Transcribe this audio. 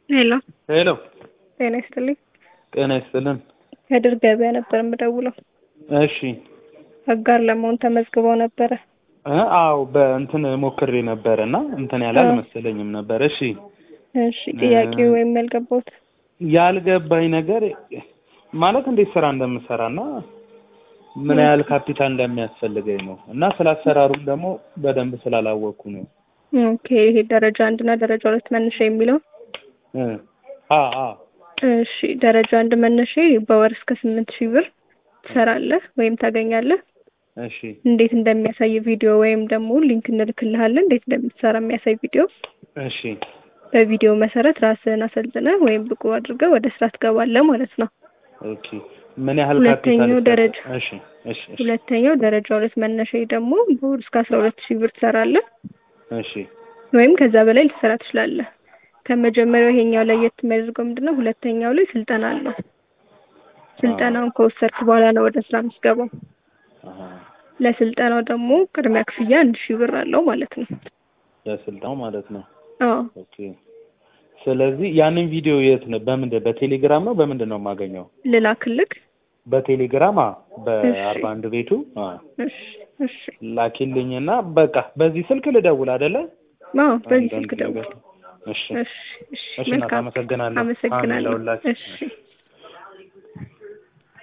ሄሎ ሄሎ ጤና ይስጥልኝ። ጤና ይስጥልን። ከድር ገበያ ነበር የምደውለው። እሺ አጋር ለመሆን ተመዝግበው ነበረ። እ አዎ በእንትን ሞክሬ ነበረ እና እንትን ያለ አዎ። አልመሰለኝም ነበር። እሺ እሺ ጥያቄው ወይም ያልገባሁት ያልገባኝ ነገር ማለት እንዴት ስራ እንደምሰራና ምን ያህል ካፒታል እንደሚያስፈልገኝ ነው እና ስለ አሰራሩም ደግሞ በደንብ ስላላወቅኩ ነው። ኦኬ ይሄ ደረጃ አንድ እና ደረጃ ሁለት መነሻ የሚለው እ አ አ እሺ ደረጃ አንድ መነሻ በወር እስከ ስምንት ሺህ ብር ትሰራለህ ወይም ታገኛለህ። እሺ እንዴት እንደሚያሳይ ቪዲዮ ወይም ደግሞ ሊንክ እንልክልሃለን እንዴት እንደምትሰራ የሚያሳይ ቪዲዮ። እሺ በቪዲዮ መሰረት ራስህን አሰልጥነህ ወይም ብቁ አድርገህ ወደ ስራ ትገባለህ ማለት ነው። ኦኬ ምን ያህል ሁለተኛው ካፒታል ደረጃ እሺ እሺ እሺ ሁለተኛው ደረጃ ሁለት መነሻ ደግሞ በወር እስከ አስራ ሁለት ሺህ ብር ትሰራለህ እሺ ወይም ከዛ በላይ ልትሰራ ትችላለህ። ከመጀመሪያው ይሄኛው ለየት የሚያደርገው ምንድነው? ሁለተኛው ላይ ስልጠና አለው። ስልጠናውን ከወሰድክ በኋላ ነው ወደ ስራ የምትገባው። አሃ ለስልጠናው ደግሞ ቅድሚያ ክፍያ አንድ ሺህ ብር አለው ማለት ነው። ለስልጣው ማለት ነው። አዎ ኦኬ ስለዚህ ያንን ቪዲዮ የት ነው በምንድን በቴሌግራም ነው በምንድን ነው የማገኘው? ልላክልክ? በቴሌግራም አ በአርባ አንድ ቤቱ አ እሺ እሺ። ላኪልኝና በቃ በዚህ ስልክ ልደውል አይደለ? አዎ በዚህ አንዳንድ ስልክ ደውል። ነገር እሺ እሺ እሺ። እሺ እናት መልካም አመሰግናለሁ። አሜን አመሰግናለሁ። ለሁላችን። እሺ